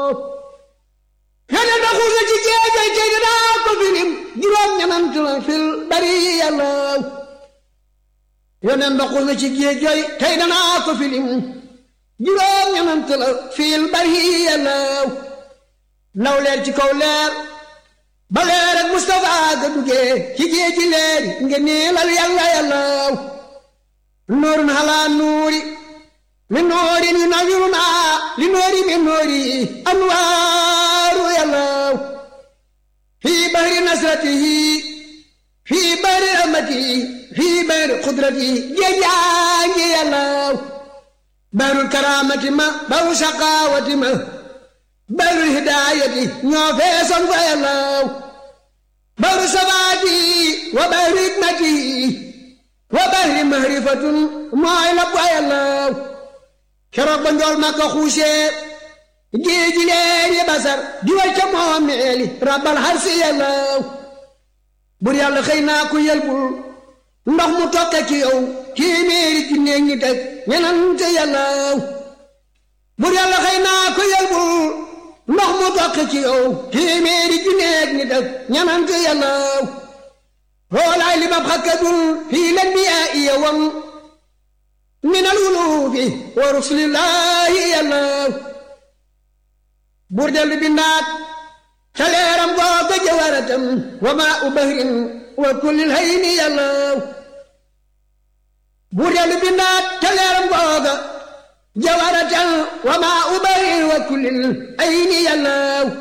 yoneen ba xuus na ci géejooy tey dinaa ko filim juróom ñanant la fil bari yàlla yoneen ba xuus na ci géejooy tey danaa ko filim juróom ñanant la fil bari yàlla law leer ci kaw leer ba leer ak Mustafa ga duggee ci géeji leer nga niilal yàlla yàlla nuurun halaa nuuri min nuurin yunawwiruna li nuuri min nuuri anwaaru yàlla fii bahri nasratihi fii bahri rahmatihi fii bahri qudratihi géejaangi yàlla bahrul karaamati ma bahru saqaawati ma bahrul hidaayati ñoo feesoon fa yàlla bahru sabaati wa bahri hikmati wa bahri mahrifatun mooy la fa yàlla keroog ba njool ma ko xuusee géeji leer yi basar di wal ca moomeeli rabbal harsi yàlla bur yàlla xëy naa ku yelbul ndox mu tokke ci yow téeméeri junne ngi teg ñenante yàlla bur yàlla xëy naa ku yelbul ndox mu tokke ci yow téeméeri junne ngi teg ñenante yàlla xoolaay li bab xakkadul fii len bi yaa iya wam min al wuluufi wa rusulillahi yàlla buur dellu bindaat ca leeram googa jawaratam wa maa u bahrin wa kullil hayni yàlla buur dellu bindaat ca leeram googa jawaratam wa maa u bahrin wa kullil hayni yàlla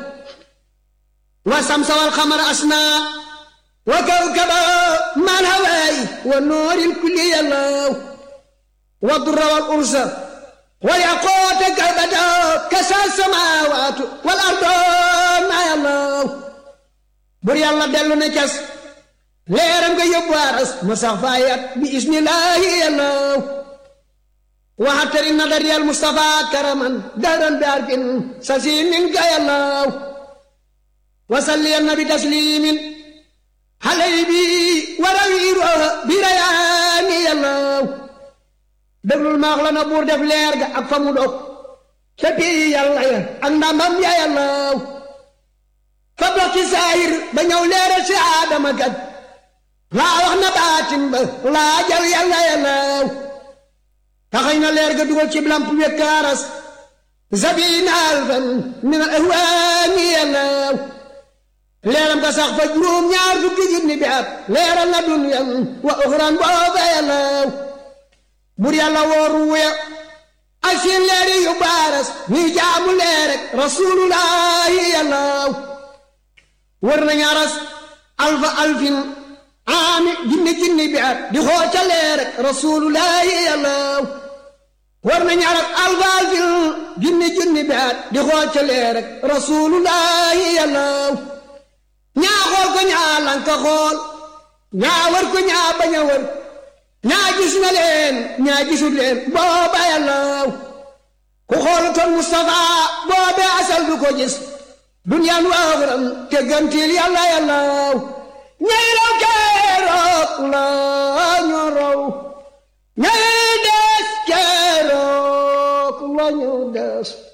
wa samsa wal xamara asna wa kawkaba mal hawaay wa nooril kulli yàlla والضر والأرز والياقوت كالبدا كسى السماوات والأرض ما الله بري الله دلو نكس ليرم كي يبوارس مسافايات بإذن الله الله وحتر النظر المصطفى كرما دارا بارك سسين منك يا الله وصلي النبي تسليم حليبي ورويره برياني يا الله déglul maax la na buur def leer ga ak fa mu dog ca pii yàlla ya ak ndamam ya yàlla fa dox ci saayir ba ñëw leeral si aadama kat laa wax na baatim ba laa jal yàlla yàlla taxañ na leer ga dugal ci lamp wekkaaras sabina alfan min al ahwaani yàlla leeram ga sax fa juróom ñaar fukki junni bi at leeral na dunyan wa uxran booba yàlla bur yàlla wooru wuya ak seen leeri yu baaras ñuy jaamu leer rek rasulullahi yàlla wër nañu aras alfa alfin aami jinni jinni bi at di xooca leer rek rasulullahi yàlla wër nañu aras alfa alfin jinni jinni bi at di xooca leer rek rasulullahi yàlla ñaa xool ko ñaa lanka xool ñaa wër ko ñaa bañ a wër ñaa gis na leen ñaa gisul leen booba yàlla ku xoolutoon Mustafa boobe asal du ko gis duniyaan waaxuram te gantil yàlla yàlla ñay raw keroog la ñu raw ñay des keroog la ñu des